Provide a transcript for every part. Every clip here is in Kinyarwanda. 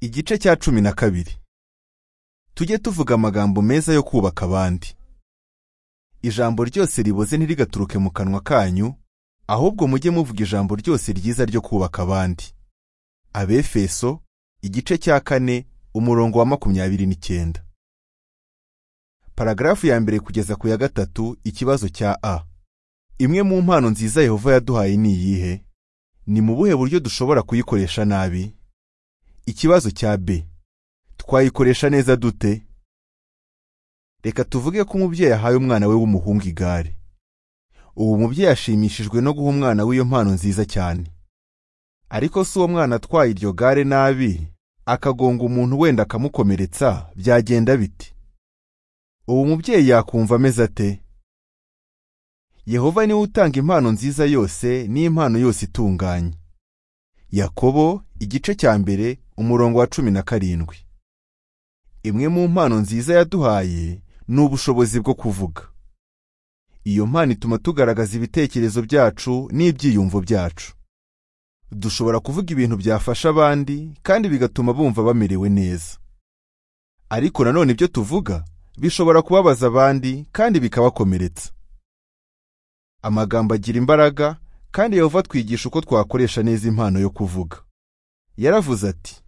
igice cya cumi na kabiri tujye tuvuga amagambo meza yo kubaka abandi ijambo ryose riboze ntirigaturuke mu kanwa kanyu ahubwo mujye muvuga ijambo ryose ryiza ryo kubaka abandi abefeso igice cya kane umurongo wa makumyabiri n'icyenda paragarafu ya mbere kugeza ku ya gatatu ikibazo cya a imwe mu mpano nziza yehova yaduhaye ni iyihe ni mu buhe buryo dushobora kuyikoresha nabi ikibazo cya b twayikoresha neza dute reka tuvuge ko umubyeyi ahaye umwana we w'umuhungu igare ubu umubyeyi ashimishijwe no guha umwana w'iyo mpano nziza cyane ariko si uwo mwana atwaye iryo gare nabi akagonga umuntu wenda akamukomeretsa byagenda biti ubu umubyeyi yakumva ameze ate yehova niwe utanga impano nziza yose n'impano yose itunganye yakobo igice cya mbere umurongo wa cumi na karindwi imwe mu mpano nziza yaduhaye ni ubushobozi bwo kuvuga iyo mpano ituma tugaragaza ibitekerezo byacu n'ibyiyumvo byacu dushobora kuvuga ibintu byafasha abandi kandi bigatuma bumva bamerewe neza ariko nanone ibyo tuvuga bishobora kubabaza abandi kandi bikabakomeretsa amagambo agira imbaraga kandi yehova twigisha uko twakoresha neza impano yo kuvuga yaravuze ati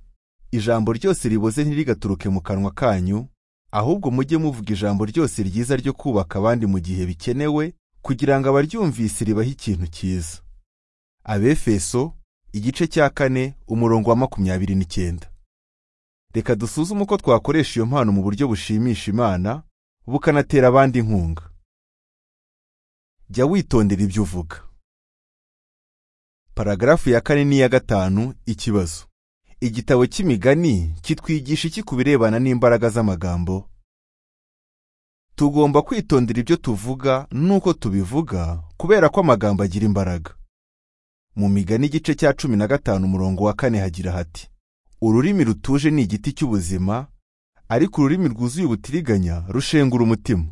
ijambo ryose riboze ntirigaturuke mu kanwa kanyu ahubwo mujye muvuga ijambo ryose ryiza ryo kubaka abandi mu gihe bikenewe kugira ngo abaryumvise ribahe ikintu cyiza abefeso igice cya kane umurongo wa makumyabiri n'icyenda reka dusuzume uko twakoresha iyo mpano mu buryo bushimisha imana bukanatera abandi inkunga jya witondera ibyo uvuga paragarafu ya kane n'iya gatanu ikibazo igitabo cy'imigani kitwigisha iki ku birebana n'imbaraga z'amagambo tugomba kwitondera ibyo tuvuga n'uko tubivuga kubera ko amagambo agira imbaraga mu migani igice cya cumi na gatanu umurongo wa kane hagira hati ururimi rutuje ni igiti cy'ubuzima ariko ururimi rwuzuye ubutiriganya rushengura umutima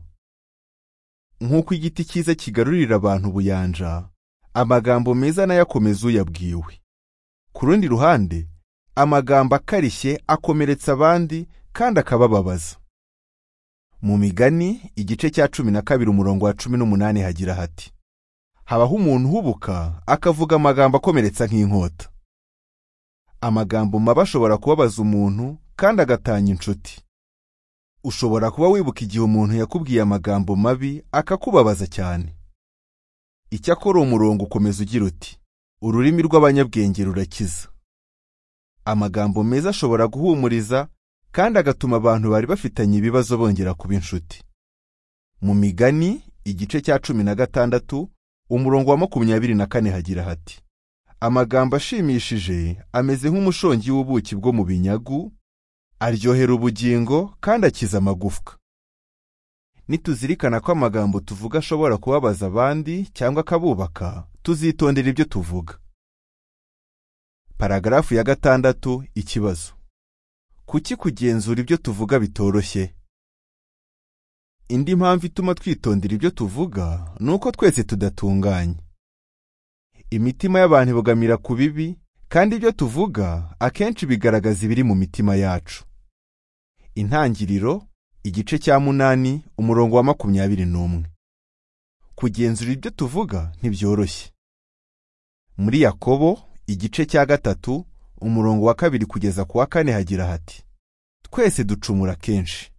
nk'uko igiti cyiza kigarurira abantu ubuyanja amagambo meza n'ayakomeza uyabwiwe ku rundi ruhande amagambo akarishye akomeretsa abandi kandi akabababaza mu migani igice cya cumi na kabiri umurongo wa cumi n'umunani hagira hati habaho umuntu uhubuka akavuga amagambo akomeretsa nk'inkota amagambo mabi ashobora kubabaza umuntu kandi agatanya inshuti ushobora kuba wibuka igihe umuntu yakubwiye amagambo mabi akakubabaza cyane icyakora umurongo ukomeza ugira uti ururimi rw'abanyabwenge rurakiza amagambo meza ashobora guhumuriza kandi agatuma abantu bari bafitanye ibibazo bongera kuba inshuti mu migani igice cya cumi na gatandatu umurongo wa makumyabiri na kane hagira hati amagambo ashimishije ameze nk'umushongi w'ubuki bwo mu binyagu aryohera ubugingo kandi akiza amagufwa nituzirikana ko amagambo tuvuga ashobora kubabaza abandi cyangwa akabubaka tuzitondera ibyo tuvuga paragarafu ya gatandatu ikibazo kuki kugenzura ibyo tuvuga bitoroshye indi mpamvu ituma twitondera ibyo tuvuga ni uko twese tudatunganye imitima y'abantu ibogamira ku bibi kandi ibyo tuvuga akenshi bigaragaza ibiri mu mitima yacu intangiriro igice cya munani umurongo wa makumyabiri n'umwe kugenzura ibyo tuvuga ntibyoroshye muri yakobo igice cya gatatu umurongo wa kabiri kugeza ku wa kane hagira hati twese ducumura kenshi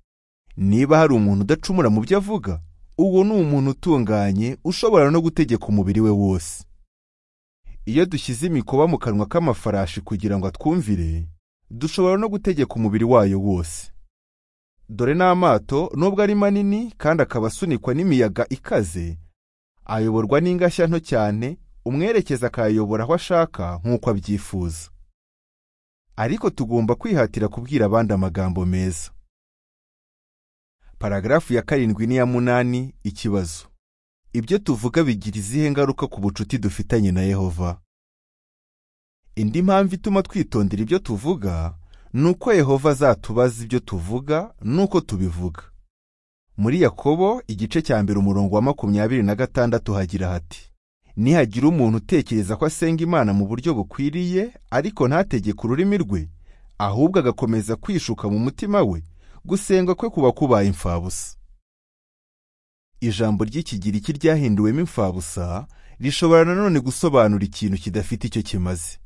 niba hari umuntu udacumura mu byo avuga uwo ni umuntu utunganye ushobora no gutegeka umubiri we wose iyo dushyize imikoba mu kanwa k'amafarashi kugira ngo atwumvire dushobora no gutegeka umubiri wayo wose dore n'amato nubwo ari manini kandi akaba asunikwa n'imiyaga ikaze ayoborwa n'ingashya nto cyane umwerekeza akayayobora aho ashaka nk'uko abyifuza ariko tugomba kwihatira kubwira abandi amagambo meza paragarafu ya karindwi n'iya munani ikibazo ibyo tuvuga bigira izihe ngaruka ku bucuti dufitanye na yehova indi mpamvu ituma twitondera ibyo tuvuga nuko yehova azatubaza ibyo tuvuga nuko tubivuga muri yakobo igice cya mbere umurongo wa makumyabiri na gatandatu hagira hati nihagira umuntu utekereza ko asenga imana mu buryo bukwiriye ariko ntategeke ururimi rwe ahubwo agakomeza kwishuka mu mutima we gusenga kwe kuba kubaye imfabusa ijambo ry'ikigiriki ryahinduwemo imfabusa rishobora nanone gusobanura ikintu kidafite icyo kimaze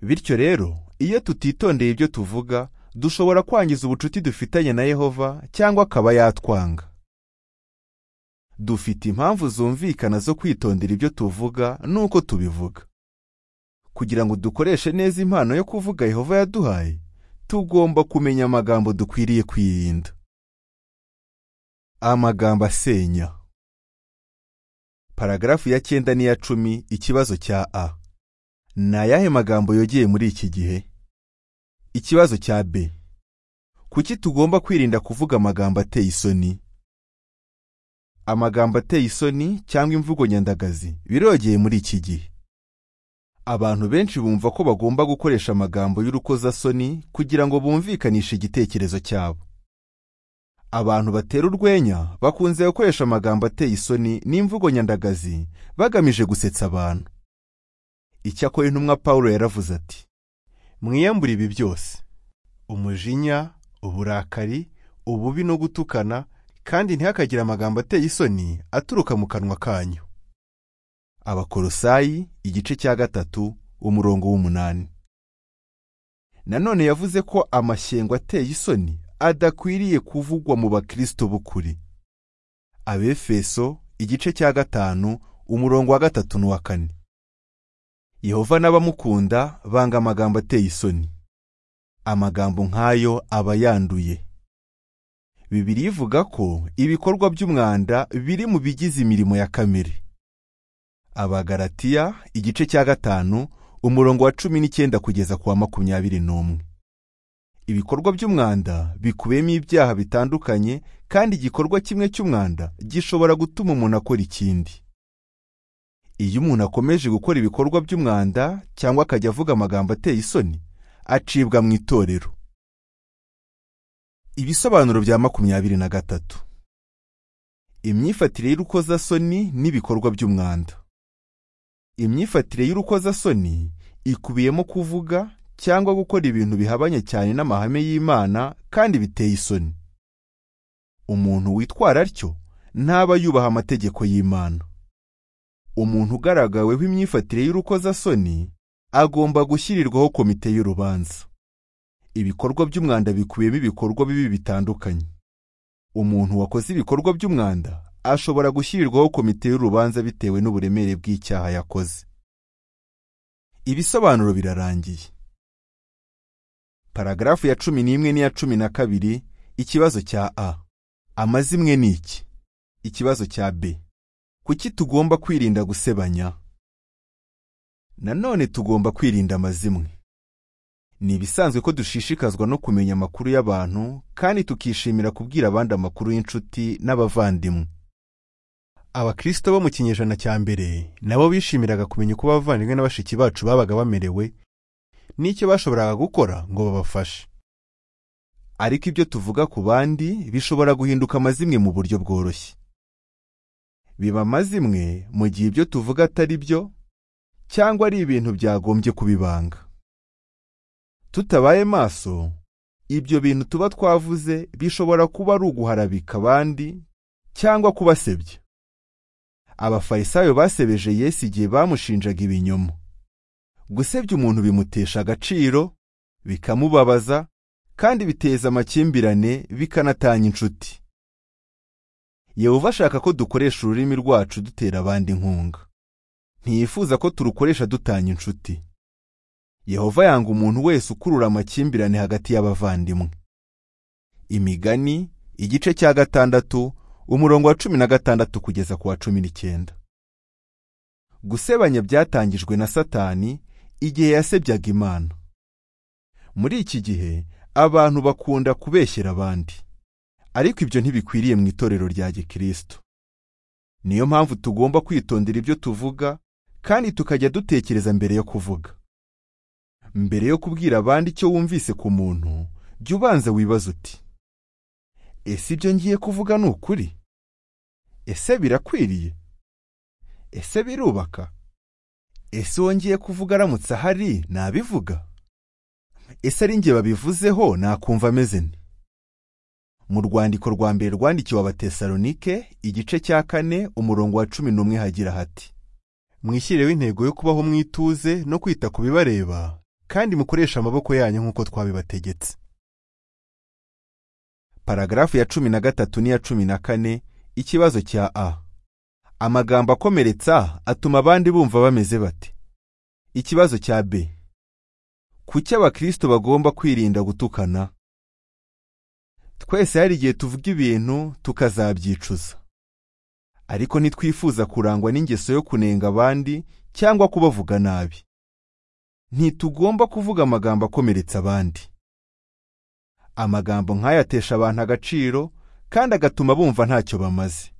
bityo rero iyo tutitondeye ibyo tuvuga dushobora kwangiza ubucuti dufitanye na yehova cyangwa akaba yatwanga dufite impamvu zumvikana zo kwitondera ibyo tuvuga n'uko tubivuga kugira ngo dukoreshe neza impano yo kuvuga yehova yaduhaye tugomba kumenya amagambo dukwiriye kwirinda amagambo asenya paragarafu ya cyenda n'iya cumi ikibazo cya a ni ayahe magambo yogeye muri iki gihe ikibazo cya b kuki tugomba kwirinda kuvuga amagambo ateye isoni amagambo ateye isoni cyangwa imvugo nyandagazi birogeye muri iki gihe abantu benshi bumva ko bagomba gukoresha amagambo y'urukozasoni kugira ngo bumvikanishe igitekerezo cyabo abantu batera urwenya bakunze gukoresha amagambo ateye isoni n'imvugo nyandagazi bagamije gusetsa abantu icyakora intumwa paul yaravuze ati mwiyambure ibi byose umujinya uburakari ububi no gutukana kandi ntihakagire amagambo ateye isoni aturuka mu kanwa kanyu abakorosayi igice cya gatatu umurongo w'umunani nanone yavuze ko amashyengo ateye isoni adakwiriye kuvugwa mu bakristo b'ukuri abefeso igice cya gatanu umurongo wa gatatu n'uwa kane yehova n'abamukunda banga amagambo ateye isoni amagambo nk'ayo aba yanduye bibiri ivuga ko ibikorwa by'umwanda biri mu bigize imirimo ya kamere abagaratiya igice cya gatanu umurongo wa cumi n'icyenda kugeza ku wa makumyabiri n'umwe ibikorwa by'umwanda bikubiyemo ibyaha bitandukanye kandi igikorwa kimwe cy'umwanda gishobora gutuma umuntu akora ikindi iyo umuntu akomeje gukora ibikorwa by'umwanda cyangwa akajya avuga amagambo ateye isoni acibwa mu itorero ibisobanuro bya makumyabiri na gatatu imyifatire y'urukozasoni n'ibikorwa by'umwanda imyifatire y'urukozasoni ikubiyemo kuvuga cyangwa gukora ibintu bihabanye cyane n'amahame y'imana kandi biteye isoni umuntu witwara atyo ntaba yubaha amategeko y'imana umuntu ugaragaweho imyifatire y'urukozasoni agomba gushyirirwaho komite y'urubanza ibikorwa by'umwanda bikubiyemo ibikorwa bibi bitandukanye umuntu wakoze ibikorwa by'umwanda ashobora gushyirirwaho komite y'urubanza bitewe n'uburemere bw'icyaha yakoze ibisobanuro birarangiye paragarafu ya cumi n'imwe n'iya cumi na kabiri ikibazo cya a amazimwe ni iki ikibazo cya b kuki tugomba kwirinda gusebanya nanone tugomba kwirinda amazimwe ni ibisanzwe ko dushishikazwa no kumenya amakuru y'abantu kandi tukishimira kubwira abandi amakuru y'inshuti n'abavandimwe abakristo bo mu kinyejana cya mbere nabo bishimiraga kumenya uko abavandimwe na bashiki bacu babaga bamerewe n'icyo bashoboraga gukora ngo babafashe ariko ibyo tuvuga ku bandi bishobora guhinduka amazimwe mu buryo bworoshye biba amazimwe mu gihe ibyo tuvuga atari byo cyangwa ari ibintu byagombye kubibanga tutabaye maso ibyo bintu tuba twavuze bishobora kuba ari uguharabika abandi cyangwa kubasebya abafarisayo basebeje Yesu igihe bamushinjaga ibinyoma gusebya umuntu bimutesha agaciro bikamubabaza kandi biteza amakimbirane bikanatanya inshuti yehova ashaka ko dukoresha ururimi rwacu dutera abandi inkunga ntiyifuza ko turukoresha dutanya inshuti yehova yanga umuntu wese ukurura amakimbirane hagati y'abavandimwe imigani igice cya gatandatu umurongo wa cumi na gatandatu kugeza ku wa cumi n'icyenda gusebanya byatangijwe na satani igihe yasebyaga imana muri iki gihe abantu bakunda kubeshyera abandi ariko ibyo ntibikwiriye mu itorero rya gikristo niyo mpamvu tugomba kwitondera ibyo tuvuga kandi tukajya dutekereza mbere yo kuvuga mbere yo kubwira abandi icyo wumvise ku muntu jya ubanza wibaza uti ese ibyo ngiye kuvuga ni ukuri ese birakwiriye ese birubaka ese wongeye kuvuga aramutse ahari nabivuga ese ari njye babivuzeho nakumva ameze nte mu rwandiko rwa mbere rwandikiwe abatesalonike igice cya kane umurongo wa cumi n'umwe hagira hati mwishyireho intego yo kubaho mu ituze no kwita ku bibareba kandi mukoreshe amaboko yanyu nk'uko twabibategetse paragarafu ya cumi na gatatu n'iya cumi na kane ikibazo cya a amagambo akomeretsa atuma abandi bumva bameze bate ikibazo cya b kuki abakristo bagomba kwirinda gutukana twese hari igihe tuvuga ibintu tukazabyicuza ariko ntitwifuza kurangwa n'ingeso yo kunenga abandi cyangwa kubavuga nabi ntitugomba kuvuga amagambo akomeretsa abandi amagambo nk'aya atesha abantu agaciro kandi agatuma bumva ntacyo bamaze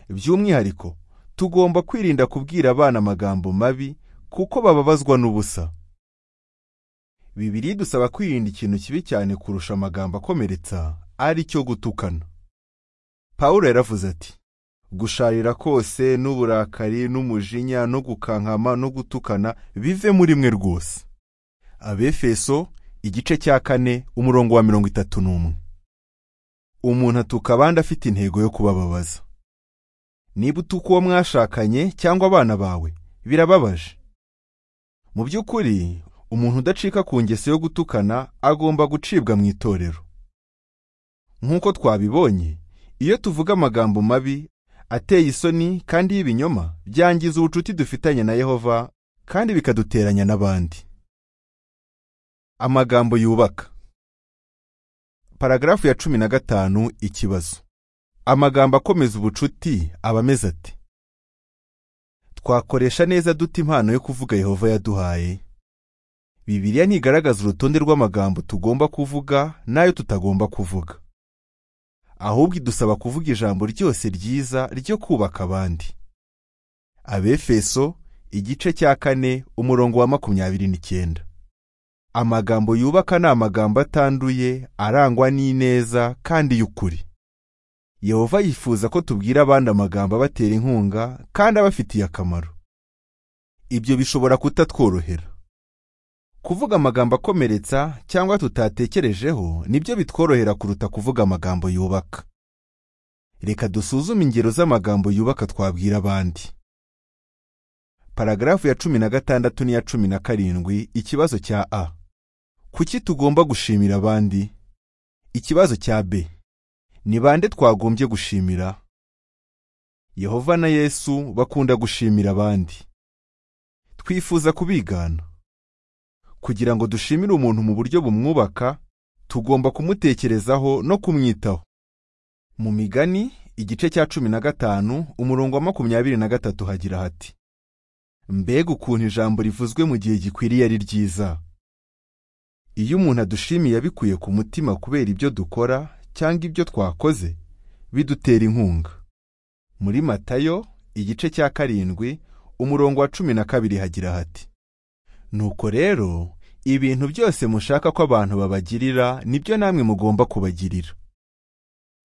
by'umwihariko tugomba kwirinda kubwira abana amagambo mabi kuko bababazwa n'ubusa bibiri idusaba kwirinda ikintu kibi cyane kurusha amagambo akomeretsa ari cyo gutukana paul yaravuze ati gusharira kose n'uburakari n'umujinya no gukankama no gutukana bive muri mwe rwose abefeso igice cya kane umurongo wa mirongo itatu n'umwe umuntu atuka abandi afite intego yo kubababaza niba utuka uwo mwashakanye cyangwa abana bawe birababaje mu by'ukuri umuntu udacika ku ngeso yo gutukana agomba gucibwa mu itorero nk'uko twabibonye iyo tuvuga amagambo mabi ateye isoni kandi y'ibinyoma byangiza ubucuti dufitanye na yehova kandi bikaduteranya n'abandi amagambo yubaka paragarafu ya cumi na gatanu ikibazo amagambo akomeza ubucuti aba ameze ati twakoresha neza duta impano yo kuvuga yehova yaduhaye bibiliya ntigaragaza urutonde rw'amagambo tugomba kuvuga n'ayo tutagomba kuvuga ahubwo idusaba kuvuga ijambo ryose ryiza ryo kubaka abandi abefeso igice cya kane umurongo wa makumyabiri n'icyenda amagambo yubaka ni amagambo atanduye arangwa n'ineza kandi y'ukuri yehova yifuza ko tubwira abandi amagambo abatera inkunga kandi abafitiye akamaro ibyo bishobora kutatworohera kuvuga amagambo akomeretsa cyangwa tutatekerejeho nibyo bitworohera kuruta kuvuga amagambo yubaka reka dusuzume ingero z'amagambo yubaka twabwira abandi paragarafu ya cumi na gatandatu n'iya cumi na karindwi ikibazo cya a kuki tugomba gushimira abandi ikibazo cya b ni bande twagombye gushimira yehova na yesu bakunda gushimira abandi twifuza kubigana kugira ngo dushimire umuntu mu buryo bumwubaka tugomba kumutekerezaho no kumwitaho mu migani igice cya cumi na gatanu umurongo wa makumyabiri na gatatu hagira hati mbega ukuntu ijambo rivuzwe mu gihe gikwiriye ari ryiza iyo umuntu adushimiye abikuye ku mutima kubera ibyo dukora cyangwa ibyo twakoze bidutera inkunga muri matayo igice cya karindwi umurongo wa cumi na kabiri hagira hati nuko rero ibintu byose mushaka ko abantu babagirira nibyo namwe mugomba kubagirira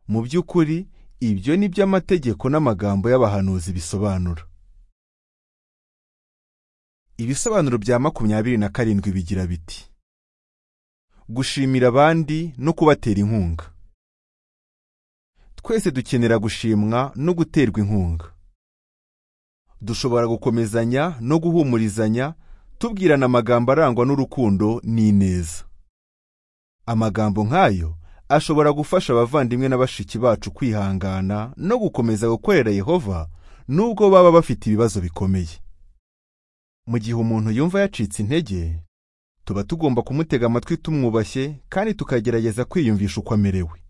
mu by'ukuri ibyo ni byo amategeko n'amagambo y'abahanuzi bisobanura ibisobanuro bya makumyabiri na karindwi bigira biti gushimira abandi no kubatera inkunga twese dukenera gushimwa no guterwa inkunga dushobora gukomezanya no guhumurizanya tubwirana amagambo arangwa n'urukundo n'ineza amagambo nk'ayo ashobora gufasha abavandimwe na bashiki bacu kwihangana no gukomeza gukorera yehova nubwo baba bafite ibibazo bikomeye mu gihe umuntu yumva yacitse intege tuba tugomba kumutega amatwi tumwubashye kandi tukagerageza kwiyumvisha uko amerewe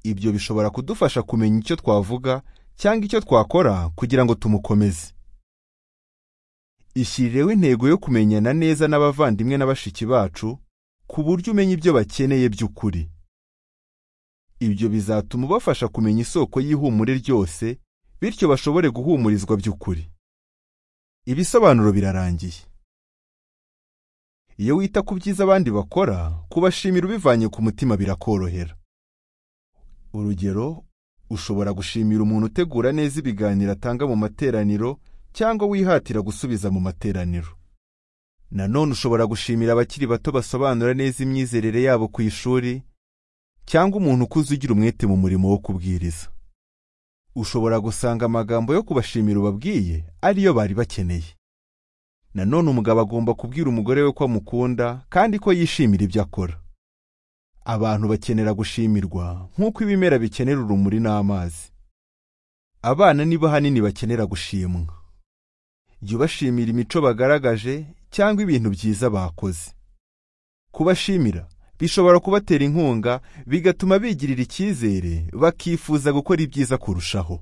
ibyo bishobora kudufasha kumenya icyo twavuga cyangwa icyo twakora kugira ngo tumukomeze ishyirireho intego yo kumenyana neza n'abavandimwe na bashiki bacu ku buryo umenya ibyo bakeneye by'ukuri ibyo bizatuma ubafasha kumenya isoko y'ihumure ryose bityo bashobore guhumurizwa by'ukuri ibisobanuro birarangiye iyo wita ku byiza abandi bakora kubashimira ubivanye ku mutima birakorohera urugero ushobora gushimira umuntu utegura neza ibiganiro atanga mu materaniro cyangwa wihatira gusubiza mu materaniro nanone ushobora gushimira abakiri bato basobanura neza imyizerere yabo ku ishuri cyangwa umuntu ukuze ugira umwete mu murimo wo kubwiriza ushobora gusanga amagambo yo kubashimira ubabwiye ariyo bari bakeneye nanone umugabo agomba kubwira umugore we ko amukunda kandi ko yishimira ibyo akora abantu bakenera gushimirwa nk'uko ibimera bikenera urumuri n'amazi abana nibo hanini bakenera gushimwa jya ubashimira imico bagaragaje cyangwa ibintu byiza bakoze kubashimira bishobora kubatera inkunga bigatuma bigirira icyizere bakifuza gukora ibyiza kurushaho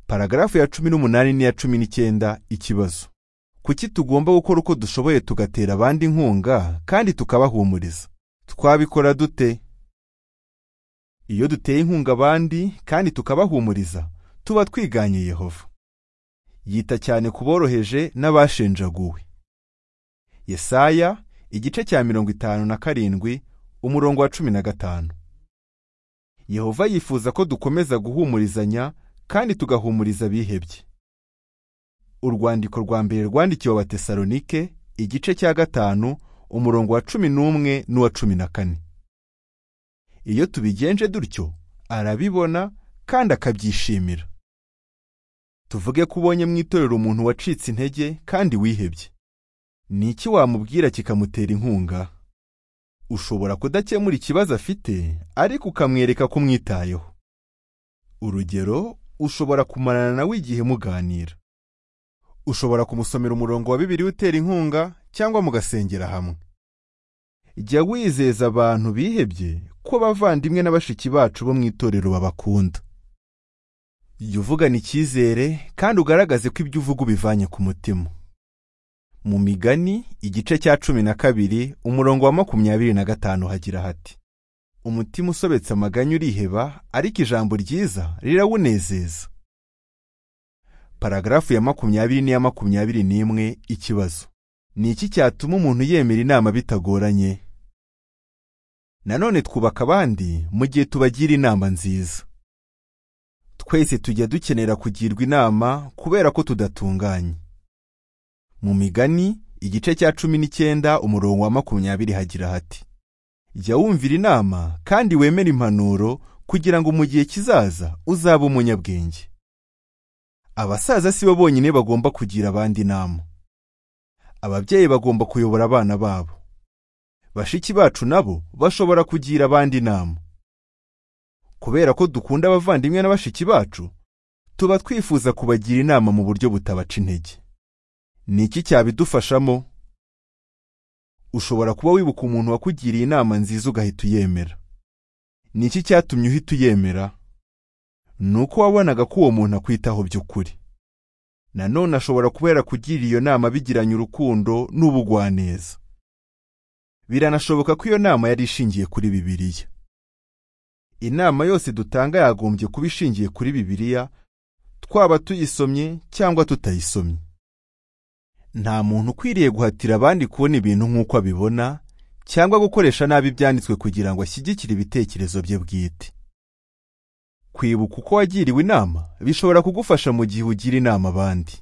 paragarafu ya cumi n'umunani n'iya cumi n'icyenda ikibazo kuki tugomba gukora uko dushoboye tugatera abandi inkunga kandi tukabahumuriza twabikora dute iyo duteye inkunga abandi kandi tukabahumuriza tuba twiganye yehova yita cyane ku boroheje n'abashenjaguwe yesaya igice cya mirongo itanu na karindwi umurongo wa cumi na gatanu yehova yifuza ko dukomeza guhumurizanya kandi tugahumuriza abihebye urwandiko rwa mbere rwandikiwe abatesalonike igice cya gatanu umurongo wa cumi n'umwe n'uwa cumi na kane iyo tubigenje dutyo arabibona kandi akabyishimira tuvuge ko ubonye mu itorero umuntu wacitse intege kandi wihebye ni iki wamubwira kikamutera inkunga ushobora kudakemura ikibazo afite ariko ukamwereka ko umwitayeho urugero ushobora kumarana nawe igihe muganira ushobora kumusomera umurongo wa bibiri utera inkunga cyangwa mugasengera hamwe jya wizeza abantu bihebye ko abavandimwe na bashiki bacu bo mu itorero babakunda jya uvugana icyizere kandi ugaragaze ko ibyo uvuga ubivanye ku mutima mu migani igice cya cumi na kabiri umurongo wa makumyabiri na gatanu hagira hati umutima usobetse amaganya uriheba ariko ijambo ryiza rirawunezeza paragarafu ya makumyabiri n'iya makumyabiri n'imwe ikibazo ni iki cyatuma umuntu yemera inama bitagoranye nanone twubaka abandi mu gihe tubagira inama nziza twese tujya dukenera kugirwa inama kubera ko tudatunganye mu migani igice cya cumi n'icyenda umurongo wa makumyabiri hagira hati jya wumvira inama kandi wemere impanuro kugira ngo mu gihe kizaza uzabe umunyabwenge abasaza si bo bonyine bagomba kugira abandi inama ababyeyi bagomba kuyobora abana babo bashiki bacu nabo bashobora kugira abandi inama kubera ko dukunda abavandimwe na bashiki bacu tuba twifuza kubagira inama mu buryo butabaca intege ni iki cyabidufashamo ushobora kuba wibuka umuntu wakugiriye inama nziza ugahita uyemera ni iki cyatumye uhita uyemera ni uko wabonaga ko uwo muntu akwitaho by'ukuri nanone ashobora kuba yarakugira iyo nama bigiranye urukundo n'ubugwaneza biranashoboka ko iyo nama yari ishingiye kuri bibiliya inama yose dutanga yagombye kuba ishingiye kuri bibiliya twaba tuyisomye cyangwa tutayisomye nta muntu ukwiriye guhatira abandi kubona ibintu nk'uko abibona cyangwa gukoresha nabi ibyanditswe kugira ngo ashyigikire ibitekerezo bye bwite kwibuka uko wagiriwe inama bishobora kugufasha mu gihe ugira inama abandi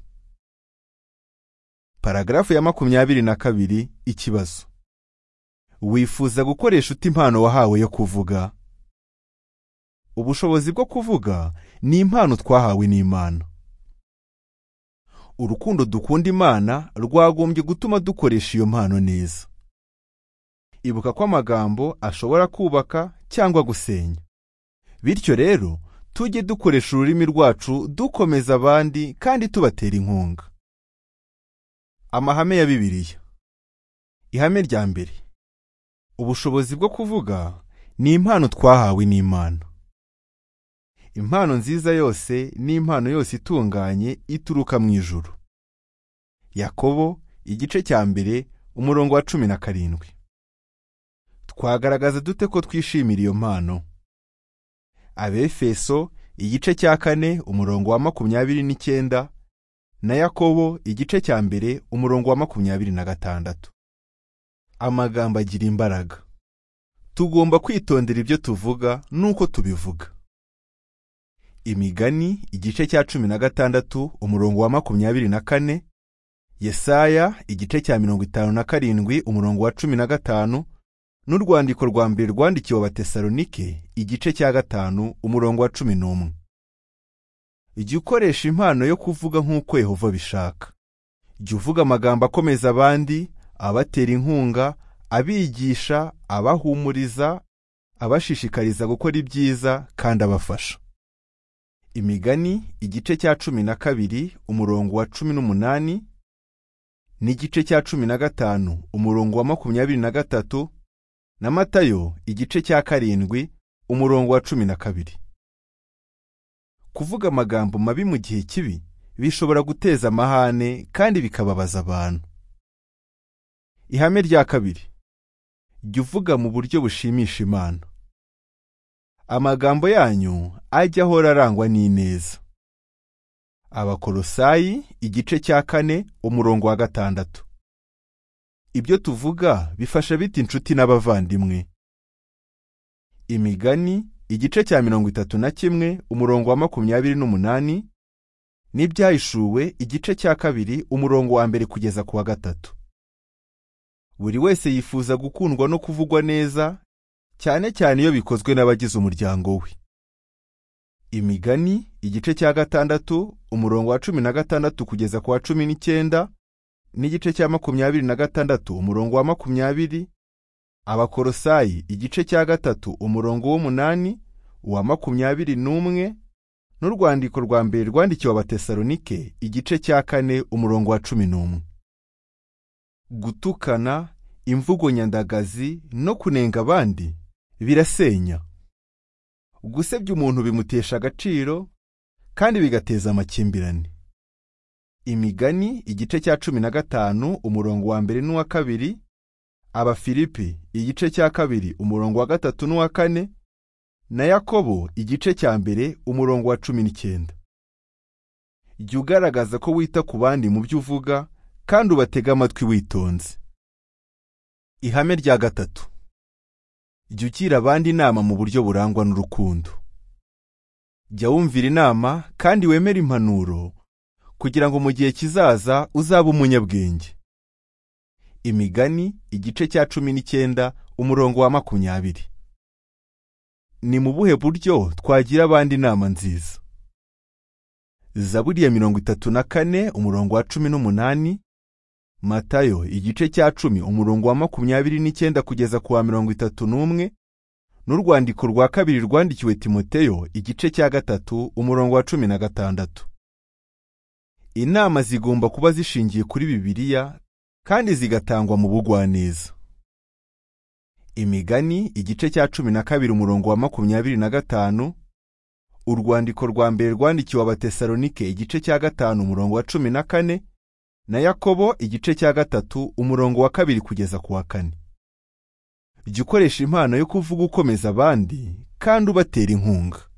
paragarafu ya makumyabiri na kabiri ikibazo wifuza gukoresha uti impano wahawe yo kuvuga ubushobozi bwo kuvuga ni impano twahawe n'imana urukundo dukunda imana rwagombye gutuma dukoresha iyo mpano neza ibuka ko amagambo ashobora kubaka cyangwa gusenya bityo rero tujye dukoresha ururimi rwacu dukomeza abandi kandi tubatera inkunga amahame ya bibiliya ihame rya mbere ubushobozi bwo kuvuga ni impano twahawe n'imana impano nziza yose n'impano yose itunganye ituruka mu ijuru yakobo igice cya mbere umurongo wa cumi na karindwi twagaragaza dute ko twishimira iyo mpano abefeso igice cya kane umurongo wa makumyabiri n'icyenda na yakobo igice cya mbere umurongo wa makumyabiri na gatandatu amagambo agira imbaraga tugomba kwitondera ibyo tuvuga n'uko tubivuga imigani igice cya cumi na gatandatu umurongo wa makumyabiri na kane yesaya igice cya mirongo itanu na karindwi umurongo wa cumi na gatanu n'urwandiko rwa mbere rwandikiwe abatesalonike igice cya gatanu umurongo wa cumi n'umwe jya ukoresha impano yo kuvuga nk'uko yehova abishaka jya uvuga amagambo akomeza abandi abatera inkunga abigisha abahumuriza abashishikariza gukora ibyiza kandi abafasha imigani igice cya cumi na kabiri umurongo wa cumi n'umunani n'igice cya cumi na gatanu umurongo wa makumyabiri na gatatu na matayo igice cya karindwi umurongo wa cumi na kabiri kuvuga amagambo mabi mu gihe kibi bishobora guteza amahane kandi bikababaza abantu ihame rya kabiri jya uvuga mu buryo bushimisha imana amagambo yanyu ajye ahora arangwa n'ineza abakolosayi igice cya kane umurongo wa gatandatu ibyo tuvuga bifasha bita inshuti n'abavandimwe imigani igice cya mirongo itatu na kimwe umurongo wa makumyabiri n'umunani n'ibyahishuwe igice cya kabiri umurongo wa mbere kugeza ku wa gatatu buri wese yifuza gukundwa no kuvugwa neza cyane cyane iyo bikozwe n'abagize umuryango we imigani igice cya gatandatu umurongo wa cumi na gatandatu kugeza ku wa cumi n'icyenda n'igice cya makumyabiri na gatandatu umurongo wa makumyabiri abakorosayi igice cya gatatu umurongo w'umunani uwa makumyabiri n'umwe n'urwandiko rwa mbere rwandikiwe abatesalonike igice cya kane umurongo wa cumi n'umwe gutukana imvugo nyandagazi no kunenga abandi birasenya gusebya umuntu bimutesha agaciro kandi bigateza amakimbirane imigani igice cya cumi na gatanu umurongo wa mbere n'uwa kabiri abafilipi igice cya kabiri umurongo wa gatatu n'uwa kane na yakobo igice cya mbere umurongo wa cumi n'icyenda jya ugaragaza ko wita ku bandi mu byo uvuga kandi ubatega amatwi witonze ihame rya gatatu jya ugira abandi inama mu buryo burangwa n'urukundo jya wumvira inama kandi wemere impanuro kugira ngo mu gihe kizaza uzabe umunyabwenge imigani igice cya cumi n'icyenda umurongo wa makumyabiri ni mu buhe buryo twagira abandi inama nziza zaburi ya mirongo itatu na kane umurongo wa cumi n'umunani matayo igice cya cumi umurongo wa makumyabiri n'icyenda kugeza ku wa mirongo itatu n'umwe n'urwandiko rwa kabiri rwandikiwe timoteyo igice cya gatatu umurongo wa cumi na gatandatu inama zigomba kuba zishingiye kuri bibiliya kandi zigatangwa mu bugwaneza imigani igice cya cumi na kabiri umurongo wa makumyabiri na gatanu urwandiko rwa mbere rwandikiwe abatesalonike igice cya gatanu umurongo wa cumi na kane na yakobo igice cya gatatu umurongo wa kabiri kugeza ku wa kane jya ukoresha impano yo kuvuga ukomeza abandi kandi ubatera inkunga